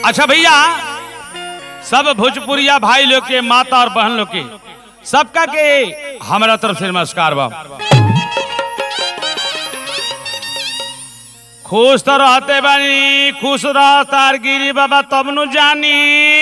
अच्छा भैया सब भोजपुरिया भाई लोग के माता और बहन लोग के सबका के हमारा तरफ से नमस्कार बा खुश तो रहते बानी खुश रह तार गिरी बाबा तब नु जानी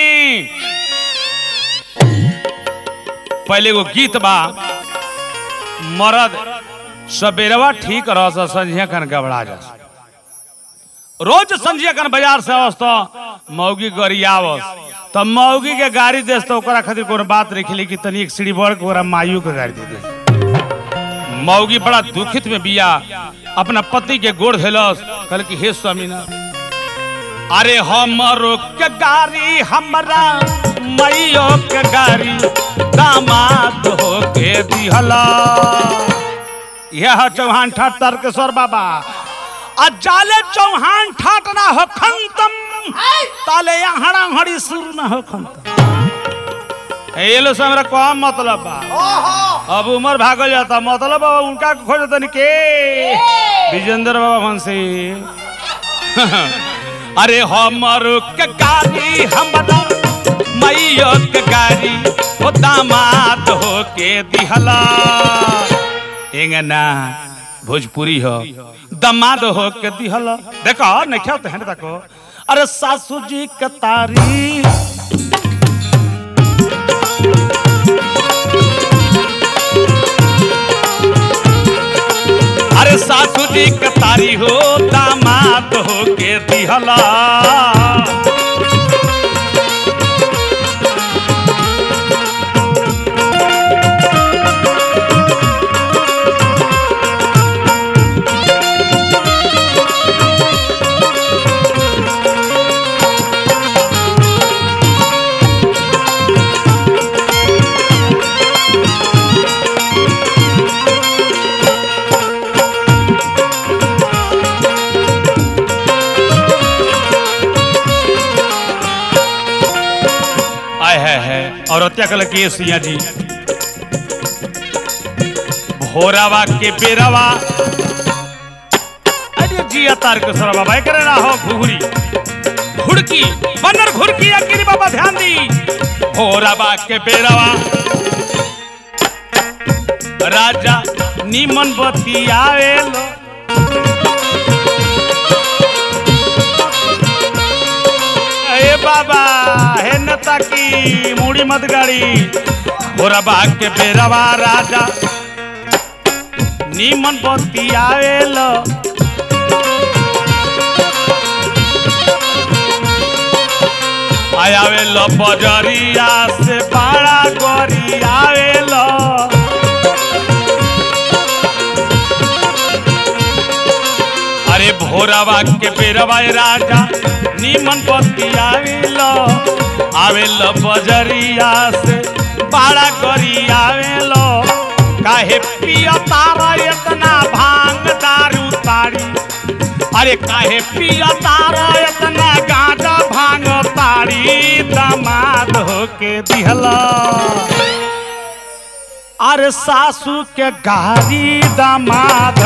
पहले एगो गीत बा मरद सबेरवा ठीक रह संझिया कन गबड़ा जा रोज संझिया कन बाजार से आवस तो मौगी गरियावस तो मौगी के गाड़ी देस तो ओकरा खातिर कोनो बात रखली कि तनी एक सीढ़ी बढ़ के ओकरा मायू के गाड़ी दे दे मौगी बड़ा दुखित में बिया अपना पति के गोड़ धैलस कहल कि हे स्वामीनाथ अरे हमरो के गाड़ी हमरा मैयो के गाड़ी दामाद हो के दिहला यह चौहान ठाट तारकेश्वर बाबा आ जाले चौहान ठाट ना हो खंतम ताले हड़ा हड़ी सुर ना हो खंतम ये लो से हमरा कौन मतलब बा अब उम्र भागल जाता मतलब बाबा उनका खोज तनी के विजेंद्र बाबा भंसी अरे हमर के गाड़ी हमरा मैयो के गाड़ी ओ दामाद हो के दिहला एंगना भोजपुरी हो दामाद हो के दिहला देखो नहीं क्या तो है देखो अरे सासू जी के तारी अरे सासू जी के तारी हो दामाद हो के दिहला आय है है और हत्या कल के सिया जी भोरावा के बेरावा अरे जिया तार के सरा बाबा करे ना हो घुघुरी घुड़की बन्नर घुड़की अगिरी बाबा ध्यान दी भोरावा के बेरावा राजा नीमन बती आवेलो ए बाबा हे नता की मुड़ी मत गाड़ी भोरा बाग के बेरवा राजा नीमन बत्ती आवेल आयावेल बजरिया से बड़ा गोरी आवेल अरे भोरावा के बेरवा राजा नीमन बत्ती आवेल आवेल बजरिया से बड़ा करी आवेल काहे पिया तारा इतना भांग दारू तारी अरे काहे पिया तारा इतना गांजा भांग तारी दामाद होके दिहला अरे सासू के गाड़ी दामाद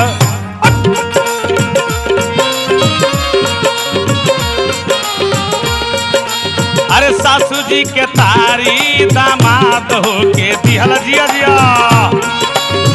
अरे सासू जी के तारी दामाद हो के दिहल जिया जिया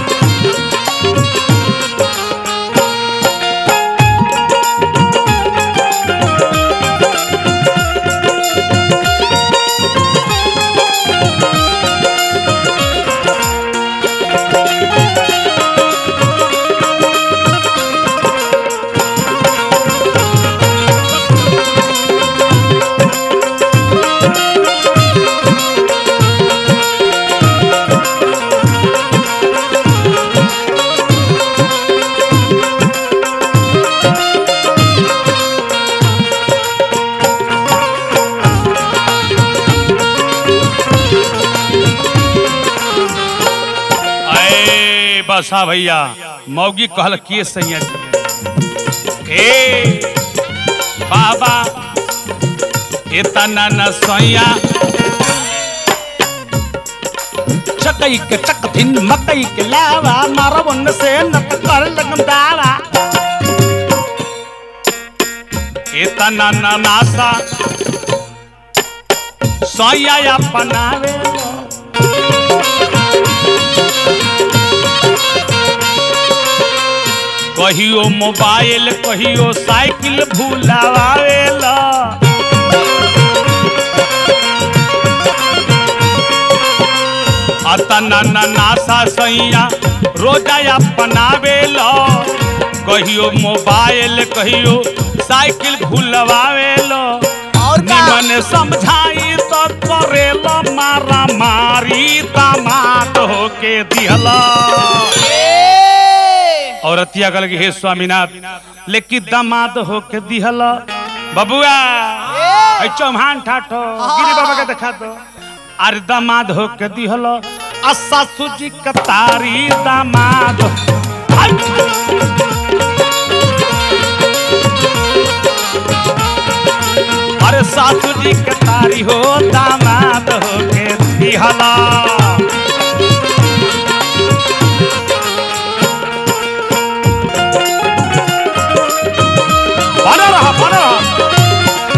अरे बसा भैया मौगी कहल के सैया जी ए बाबा इतना न सैया चकई के चक धिन मकई के लावा मारवन से न कर लगम दावा इतना न नासा सैया अपनावे कहियो मोबाइल कहियो साइकिल भूलावेला अतना न नासा सैया रोजा अपनावेला कहियो मोबाइल कहियो साइकिल भूलवावेला और का निमन समझाई तो करेला मारा मारी दामाद होके दिहला ए औरतिया कल हे स्वामीनाथ लेकिन दामाद होके दिहला बबुआ ऐ चौहान ठाठो गिरी बाबा के देखा दो अरे दामाद होके दिहला आ सासू जी कतारी दामाद आई! अरे सासू जी कतारी हो दामाद होके दिहला बना रहा बना रहा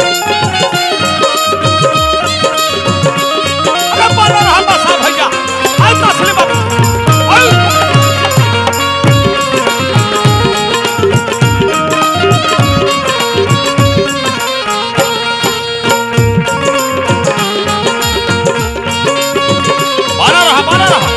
अरे बना रहा बसा भैया आई तसली बाबू आई बना रहा बना रहा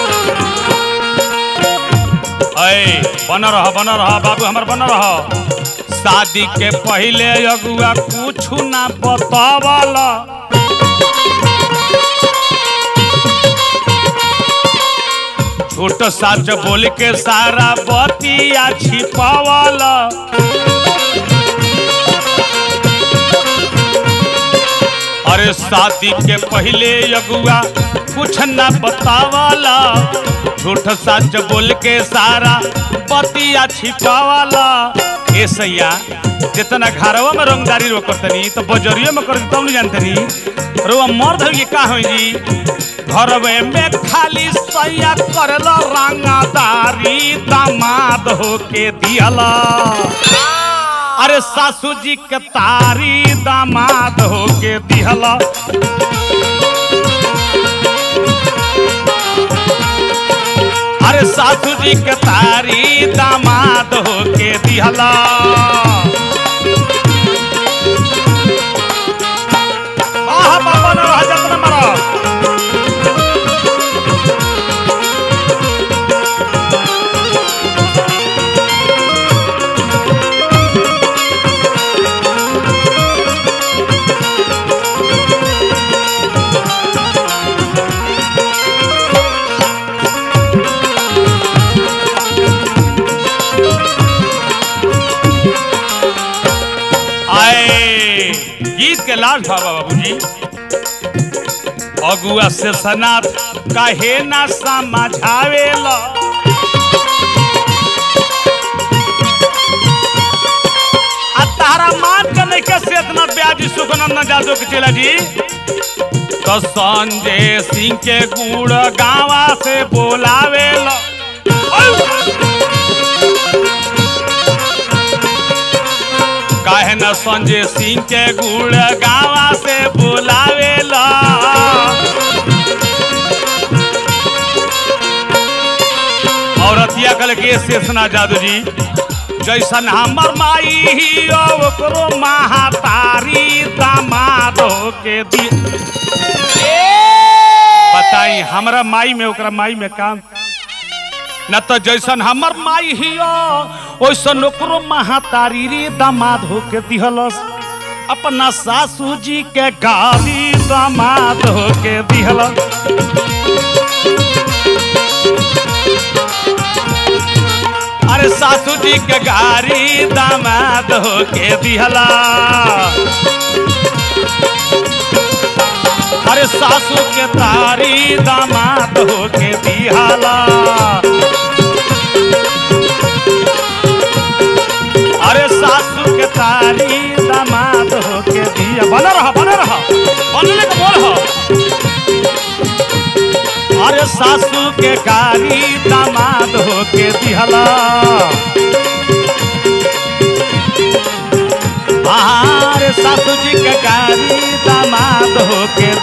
ऐ बना रहा बना रहा बाबू हमर बना रहा शादी के पहले अगुआ कुछ ना बतावला झूठ सच बोल के सारा बतिया छिपावला अरे शादी के पहले अगुआ कुछ न बतावला झूठ सच बोल के सारा बतिया छिपावला ए सैया जितना घरवा में रंगदारी रो करतनी तो बजरियो में कर तब नहीं जानतनी रो मर्द हो ये का हो जी घरवे में खाली सैया करला रंगदारी दामाद होके दियला अरे सासू जी के तारी दामाद होके दिहला अरे सासू जी के तारी दामाद होके दिहला आहा बाबा ने रहा जतन मरा आए गीत के लाल बाबा बाबूजी अगुआ से सनात काहे ना समझावेला आ तारा मान के नहीं के से इतना ब्याजी सुखनंदन जादू के चला जी तो संजय सिंह के गुड़ गावा से बोलावेला काहे न संजय सिंह के गुड़ गावा से बुलावेला औरतिया कल के शेषना जादू जी जैसन हमर माई ही ओकरो महातारी दामाद के दी बताई हमरा माई में ओकरा माई में काम न तो जैसन हमर माई हियो ओइसन ओकरो महातारी रे दामाद होके दिहलस अपना सासू जी के गाली दामाद होके दिहलस अरे सासू जी के गारी दामाद होके दिहला अरे सासू के तारी दामाद होके दिहला अरे सासू के तारी दामाद होके दिया बना रहा बना रहा बनने का बोल हो अरे सासू के कारी दामाद होके दिहला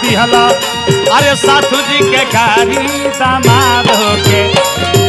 दिहल अरे सासू जी के गाड़ी दामाद होके